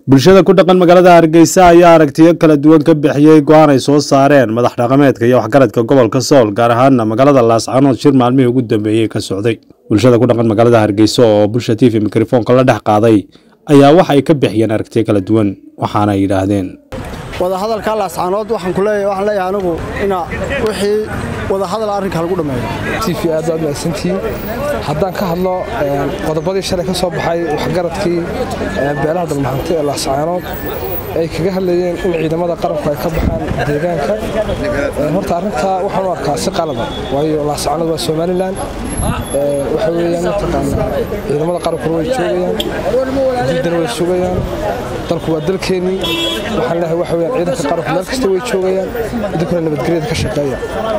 bulshada ku dhaqan magaalada hargeysa ayaa aragtiyo kala duwan ka bixiyey go-aan ay soo saareen madax dhaqameedka iyo waxgaradka gobolka sool gaar ahaana magaalada laascanood shir maalmihii ugu dambeeyey ka socday bulshada ku dhaqan magaalada hargeysa oo bulsha t v mikrofoonka la dhex qaaday ayaa waxa ay ka bixiyeen aragtiyo kala duwan waxaana ay yidhaahdeen wadahadalka laascaanood waxaan ku leeyahay waxaan leeyahay anigu ina wixii wadahadal arrinka lagu dhameeyo tv aad baad mahadsantihiin haddaan ka hadlo qodobadii shalay ka soo baxay waxgaradkii beelaha dalmahante ee laascaanood ay kaga hadlayeen in ciidamada qaranku ay ka baxaan deegaanka horta arrintaa waxaan u arkaa si qalada waayo laascaanood waa somalilan waxa weeyaan mataqaanaa ciidamada qarankuna way joogayaan diidana way sugayaan dalku waa dalkeennii waxaan leeyahay waxa weeyaan ciidanka qaranku meel kasta way joogayaan idinkuna nabadgelyada ka shaqeeya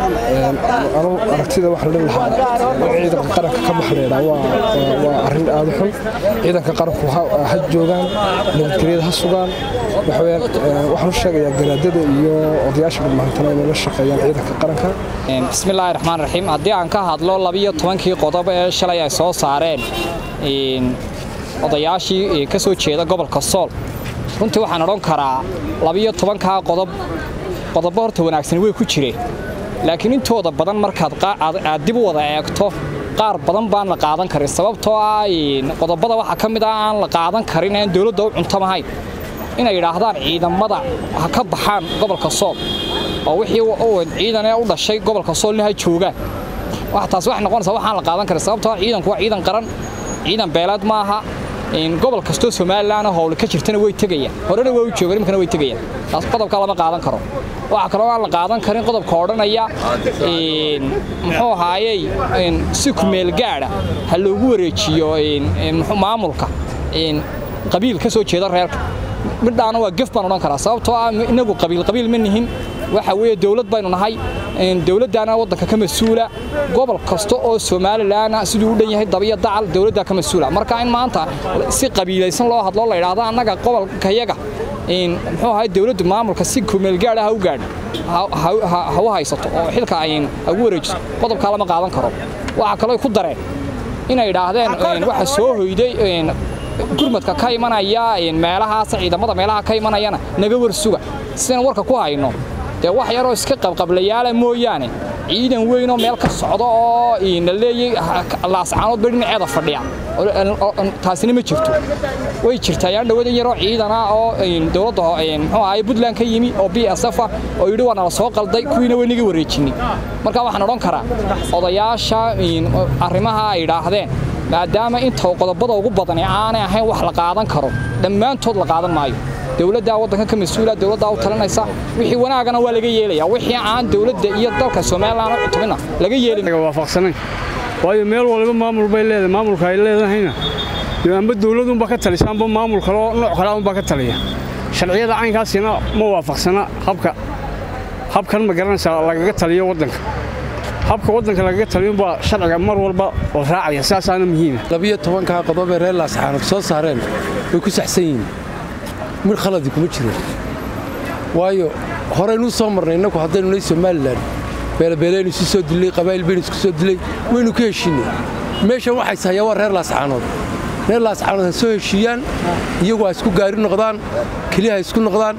anu aragtida waxaan dhin lahaa in ciidanka qaranka ka baxa laydhaa waa arrin aad u xun ciidanka qaranku ha joogaan nabadgelyada ha sugaan waxaan u sheegayaa garaadada iyo odayaasha dhulmahantana inay la shaqeeyaan ciidanka qaranka bismillaahi raxmaan raxiim haddii aan ka hadlo labiyo tobankii qodob ee shalay ay soo saareen odayaashii ka soo jeeda gobolka sool runtii waxaan odhan karaa labiyo tobankaa qodob qodobo horta wanaagsani way ku jireen laakiin intooda badan markaad aad dib u wada eegto qaar badan baan la qaadan karin sababtoo ah qodobada waxaa ka mid ah aan la qaadan karin aan dowladda u cuntamahayn inay yidhaahdaan ciidamada ha ka baxaan gobolka sool oo wixii ciidanee u dhashay gobolka soolna ha joogaan taas waxay noqonaysaa waxaan la qaadan karin sababtoo ah ciidanku waa ciidan qaran ciidan beeleed maaha gobol kastoo somalilan howle ka jirtana way tegayaan horena way u joogaan imkana way tegayaan taas qodobka lama qaadan karo waxaa kaloo aan la qaadan karin qodobka odhanaya muxuu ahaayey si kumeel gaadha ha loogu wareejiyo maamulka qabiil ka soo jeeda reerka midhaana waa gef baan odhan karaa sababtoo ah inagu qabiil qabiil ma nihin waxa weeye dowlad baynu nahay dowladdaana waddanka ka mas-uula gobol kasta oo somalilan siduu u dhan yahay dabiyo dacal dowladdaa ka mas-uula marka in maanta si qabiilaysan loo hadloo la yidhaahdo annaga gobolkayaga muxuu ahay dowladdu maamulka si kumeelgaadha ha u gaadho ha u haysato oo xilka ha ugu wareejiso qodobkaa lama qaadan karo waxaa kaloo ku dareen inay yidhaahdeen waxa soo hoyday gurmadka ka imanaya meelahaas ciidamada meelaha ka imanayana naga warsuga sidaan warka ku hayno dee wax yaroo iska qabqablayaala mooyaane ciidan weynoo meel ka socda oo na leeyay laascaanood bay dhinaceeda fadhiya taasina ma jirto way jirtaa yaan dhawada yaroo ciidana oo dowladda muxuu ahaay puntland ka yimi oo b s f ah oo yidhi waa nala soo qalday kuwiina way naga wareejinay marka waxaan odhan karaa odayaasha arrimaha ay yidhaahdeen maadaama inta qodobada ugu badani aanay ahayn wax la qaadan karo dhammaantood la qaadan maayo dowladdaa waddanka ka mas-uula dowladdaa u talinaysa wixii wanaagana waa laga yeelaya wixii aan dowladda iyo dalka somalilan u cutubina laga yeeliwaafaqsanayn waayo meel waliba maamul bay leedahay maamulka ay leedahayna amba dowladunbaa ka talisa amba maamul kaloo nooc kale unbaa ka taliya sharciyada caynkaasina ma waafaqsana habka habkan ma garanaysaa lagaga taliyo waddanka habka waddanka lagaga taliyunbaa sharciga mar walba oo raacaya saasaana muhiima labiyo tobankaa qodob ee reer laascaanood soo saareen way ku saxsan yihiin mid khaladi kuma jiro waayo horeynuu soo marnay innagu haddaynu nay somalilan beelabeelaynu isu soo dillay qabaa'il baynu isku soo dillay waynu ka heshiinay meeshan waxays hayaa waa reer laascaanood reer laascaanood ha soo heshiiyaan iyagu ha isku gaari noqdaan keliya ha isku noqdaan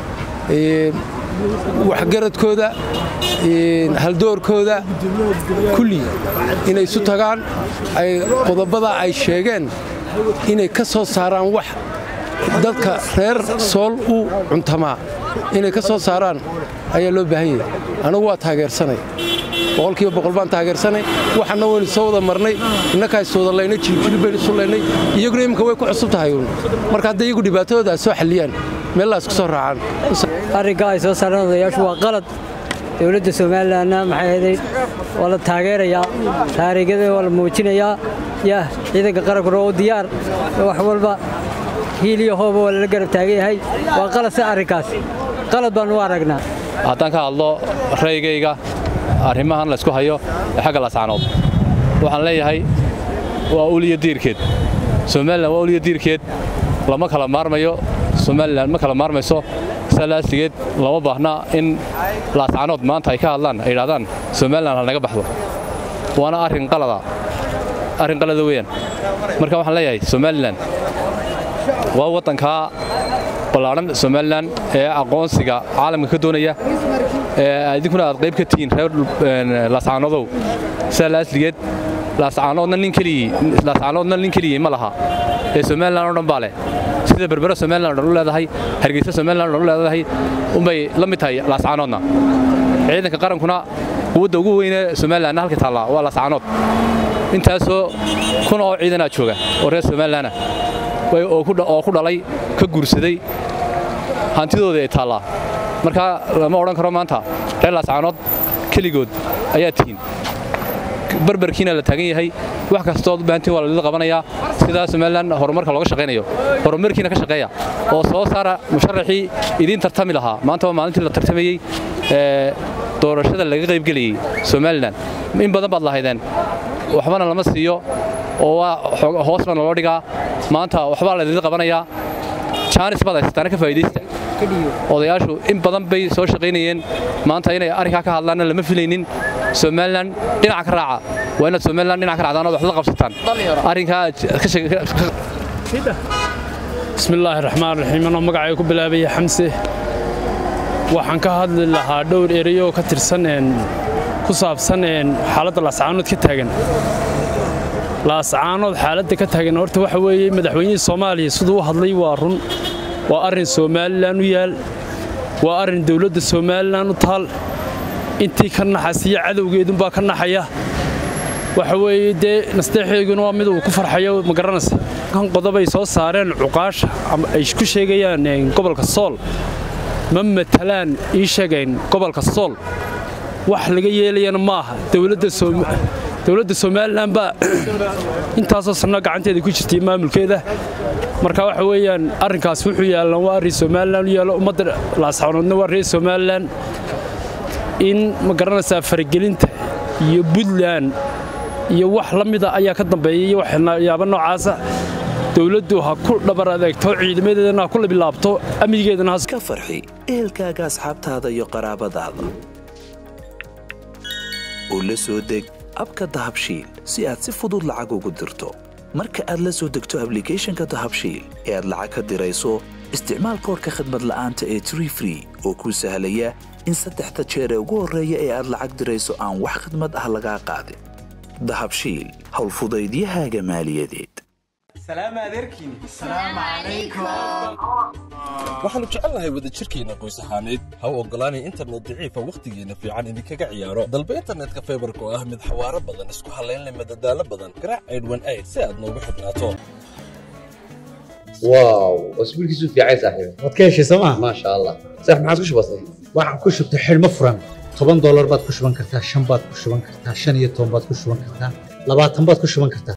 waxgaradkooda haldoorkooda kulli inay isu tagaan ay qodobada ay sheegeen inay ka soo saaraan wax dadka reer sool u cuntamaa inay ka soo saaraan ayaa loo baahan yahay anagu waa taageersanay boqolkiiba boqol baan taageersanay waxanna waynu soo wada marnay innakaa iswada laynay jiljili baynu isu laynay iyaguna iminka way ku cusub tahay uun marka hadday iyagu dhibaatadooda ay soo xalliyaan meellaas ku soo raacaan arrinkaa ay soo saareen odayaashu waa qalad dowladda somalilanna maxay ahayd waa la taageerayaa taariikhada waa la muujinayaa yah ciidanka qarankuna oo diyaar wax walba hiil iyo hooba waa lala garab taagan yahay waa qalad si arrinkaas qalad baannu u aragnaa haddaan ka hadlo raygayga arrimahan laysku hayo ee xagga laascaanood waxaan leeyahay waa uliya diirkeed somalilan waa uliya diirkeed lama kala maarmayo somalilan ma kala maarmayso salaasigeed lama baahna in laascaanood maanta ay ka hadlaan ay idhahdaan somalilan ha naga baxdo waana arrin qalada arrin qalada weeyaan marka waxaan leeyahay somalilan waa waddankaa ballaadhan somalilan ee aqoonsiga caalamka ka doonaya idinkuna aad qayb ka tihiin reer laascaanodow sidaa laasligeed laascaanoodna nin keligii laascaanoodna nin keligii ma laha ee somalilan oo dhan baa leh sida berbera somalilan oo dhan u leedahay hargeysa somalilan oo dhan u leedahay unbay la mid tahay laascaanoodna ciidanka qarankuna quwadda ugu weynee somalilanna halka taallaa waa laascaanood intaasoo kun oo ciidanaa jooga oo reer somalilanna oo ku dhalay ka guursaday hantidooda ay taallaa marka lama odhan karo maanta reer laascaanood keligood ayaa tihiin barbarkiina la taagan yahay wax kastood u baahantiin waa lalida qabanayaa sidaa somalilan horumarka looga shaqaynayo horumarkiina ka shaqeeya oo soo saara musharaxii idiin tartami lahaa maanta waa maalintii la tartamayey doorashada laga qaybgelayey somalilan in badan baad lahaydeen waxbana lama siiyo oo waa hoosna naloo dhigaa maanta waxbaa lalida qabanayaa jaanis baad haysataana ka faa'iidaysta odayaashu in badan bay soo shaqaynayeen maanta inay arrinkaa ka hadlaanna lama filaynin somalilan dhinaca ka raaca waa inaad somalilan dhinaca ka raacdaan ood wax la qabsataan arrinkaa bismillaahi raxmaan raxiim anoo magacay ku bilaabaya xamse waxaan ka hadli lahaa dhowr ereyoo ka tirsan ku saabsan xaaladda laascaanood ka taagan laascaanood xaaladda ka taagan horta waxa weeye madaxweynihii soomaaliya siduu u hadlay waa run waa arrin somalilan u yaal waa arrin dowladda somalilan u taal intii ka naxasiya cadowgeedunbaa ka naxaya waxa weeye dee nasteexeyguna waa mid uu ku farxayo ma garanaysa kan qodobay soo saareen cuqaasha ama ay ku sheegayaan gobolka sool ma matalaan ii sheegayn gobolka sool wax laga yeelayana ma aha dowladda somalilan baa intaasoo sanno gacanteeda ku jirtay maamulkeeda marka waxa weeyaan arrinkaas wuxuu yaallan waa arrin somalilan u yaallo ummadda laasxanoodna waa reer somalilan in ma garanaysaa faragelinta iyo puntland iyo wax la mida ayaa ka dambeeya iyo waxyaaba noocaasa dowladdu ha ku dhabar adeegto ciidamadeedana ha ku labilaabto amnigeedana ka farxi ehelkaaga asxaabtaada iyo qaraabadaada oo la soo deg abka dahabshiil si aad si fudud lacag ugu dirto marka aad la soo degto ablicathonka dahabshiil ee aad lacag ka dirayso isticmaal koorka khadmad la'aanta ee tree free oo kuu sahlaya in saddexda jeer ee ugu horreeya ee aad lacag dirayso aan wax khadmad ah lagaa qaadin dahabshiil howlfudaydiyahaaga maaliyadeed waxaannu jecelnahay wadajirkeenna qoys ahaaneed ha u oggolaanay internet daciifa wakhtigeenna fiican idinkaga ciyaaro dalba internetka faybarka oo ah mid xawaaro badan isku hallayn leh madadaalo badan garaac aydhwan ayd si aad noogu xidhnaato واو اسبوعك في عايز صاحبي waad ka heshay sooma ما شاء الله صح ما عاد كش بسيط waxaan ku shubtay xidhmo furan toban doolar baad ku shuban kartaa shan baad ku shuban kartaa shan iyo toban baad ku shuban kartaa labaatan baad ku shuban kartaa